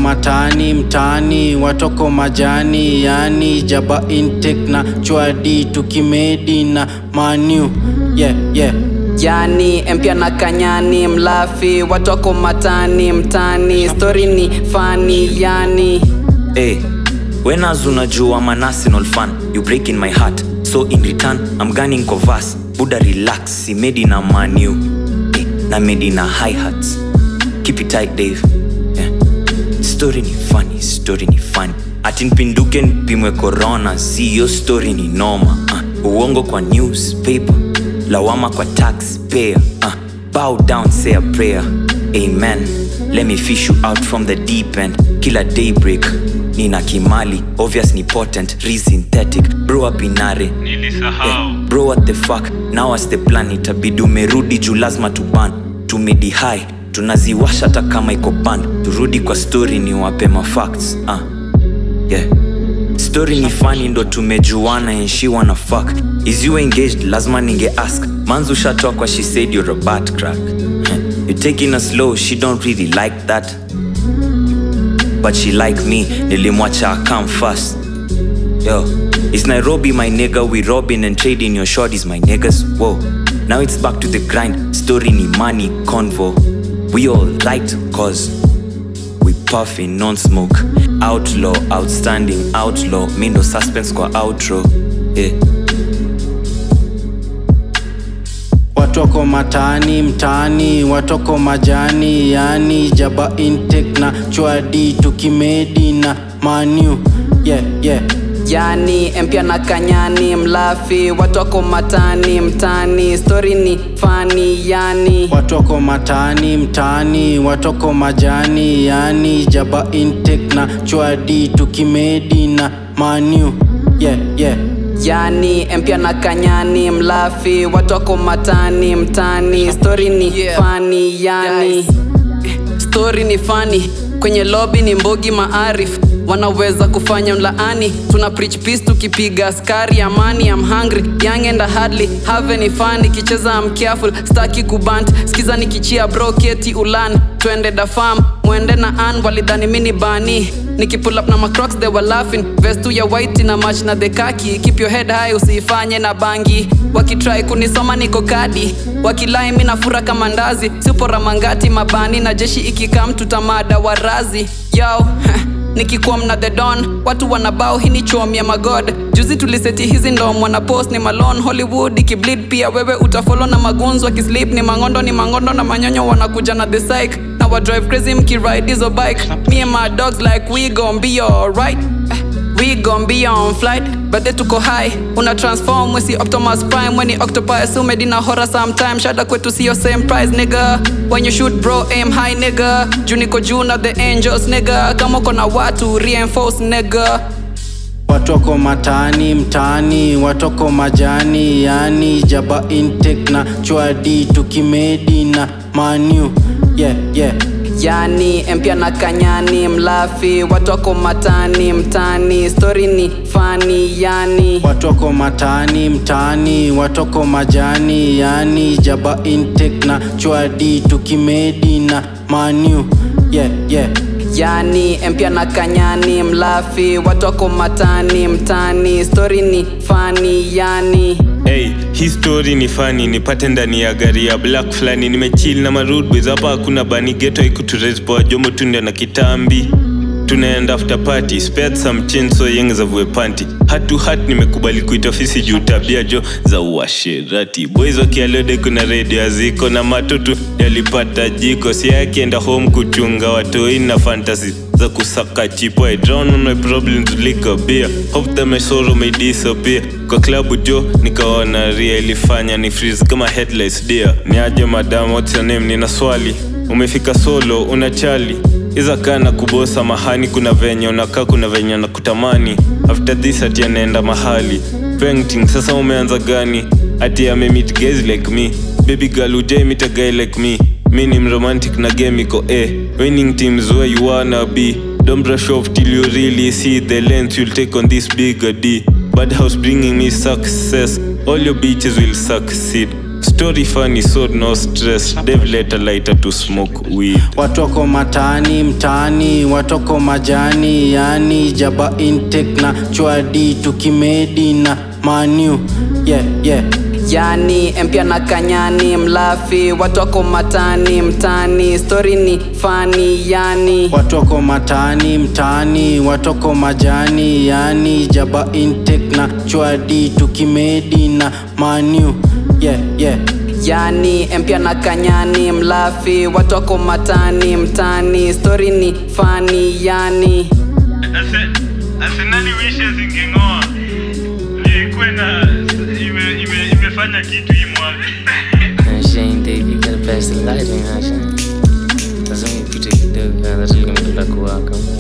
matani mtani watoko majani yani jaba intake na chwadi tukimedi na manu yeah, yeah. yani empia na kanyani mlafi watoko matani mtani stori ni fani yani Hey, when as unajua I'm an Arsenal fan, you break in my heart. So in return, I'm gunning Kovas. Buddha relax, he made in a manu. Hey, na made in a high hats. Keep it tight, Dave. Yeah. Story ni funny, story ni funny. Atinpinduke nipimwe corona, see your story ni noma. Uh, uongo kwa newspaper, lawama kwa taxpayer. Uh, bow down, say a prayer. Amen. Let me fish you out from the deep end. Kila daybreak. Nina Kimali, obvious ni potent, re-synthetic. Bro up inare. Yeah. Bro what the fuck? Now as the plan itabidi umerudi juu lazima tuban. Tumedi high, tunaziwasha hata kama iko band. Turudi kwa story ni wape ma facts. Uh. Yeah. Story ni funny ndo tumejuana and she wanna fuck. Is you engaged? Lazima ninge ask. Manzu shatoa kwa she said you're a butt crack. You taking her slow, she don't really like that. But she like me, nilimwacha I come first. Yo, is Nairobi my nigga? We robbing and trading your shorties, my niggas. Whoa, now it's back to the grind. Story ni money convo. We all right, cause we puffing non-smoke. Outlaw, outstanding, outlaw. Mindo suspense kwa outro. Yeah. watoko matani mtani watoko majani yani jaba intake na chwadi tukimedi na manu yeah, yeah. yani empia na kanyani mlafi watoko matani mtani stori ni fani yani watoko matani mtani watoko majani yani jaba intake na chwadi tukimedi na manu yeah, yeah. yani empia na kanyani mlafi watoko matani mtani stori ni Yeah. fani yani Guys. stori ni fani kwenye lobi ni mbogi maarif wanaweza kufanya mlaani tuna preach peace tukipiga askari amani I'm hungry young and hardly have any fun nikicheza I'm careful staki kubant skiza nikichia bro keti ulan twende da farm mwende na an walidhani mini bani nikipull up na macrocs they were laughing vestu ya white na match na the kaki keep your head high usiifanye na bangi wakitrai kunisoma niko kadi wakilai mi nafura kama ndazi sipora mangati mabani na jeshi ikikam tutamada warazi yo nikikuwa mna the don watu wanabao hii ni chom ya magod juzi tuliseti hizi ndom wana post ni malon hollywood ikibleed pia wewe utafolo na magunzu wakislip ni mangondo ni mangondo na manyonyo wanakuja na the psych na wadrive crazy mkiride hizo bike me and my dogs like we gon be alright We gon' be on flight, but they tuko high. Una transform, we see Optimus Prime. When the octopi assumed in a horror sometime. Shada kwetu see your same price, nigga. When you shoot, bro, aim high, nigga. Juniko Juna, the angels, nigga. Kama kona watu, reinforce, nigga. watoko matani mtani watoko majani yani jaba intake na chwadi tukimedi na manu yeah, yeah. Yani empia na kanyani mlafi watoko matani mtani stori ni fani yani watoko matani mtani watoko majani yani jaba intake na chwadi tukimedi na manu yeah, yeah. yani empia na kanyani mlafi watoko matani mtani stori ni fani yani Hey, hii story ni fani nipate ndani ya gari ya black fulani nimechill na marudbs hapa hakuna bani geto ikuturespoa jomo tunde na kitambi tunaenda after party spared some chain so yeng za vue panty hat to hat nimekubali kuita ofisi juu tabia jo za uasherati boys wakialode kuna redio aziko na matutu yalipata jiko si akienda home kuchunga watoi na fantasy za kusaka chipo I drown on my problems like a beer Hope that my sorrow may disappear Kwa klabu jo nikaona ria ilifanya ni freeze kama headlights dear Niaje madam what's your name nina swali Umefika solo una chali Iza kaa na kubosa mahani kuna venye unakaa kuna venye na kutamani After this ati anaenda mahali Painting sasa umeanza gani Ati amemeet guys like me Baby girl ujai meet a guy like me mi ni mromantic na game iko a winning teams where you wanna be don't brush off till you really see the length you'll take on this bigger d bad house bringing me success all your bitches will succeed story funny so no stress dev let a lighter to smoke weed watoko matani mtani watoko majani yani jaba intake na chwadi tukimedi na manu yeah, yeah. yani empya na kanyani mlafi watu wako matani mtani stori ni fani yani watoko matani mtani watoko majani yani jaba intake na chwadi tukimedi na manu yeah, yeah. yani empya na kanyani mlafi watu wako matani mtani stori ni fani yani arsenali wishes ingeng'oa ikuwe na ime- ime- imefanya kitu hii mwaka Shane Dave, you gotta pass the light, man. Shane. Lazima ipite kidogo, lazima kuwaka.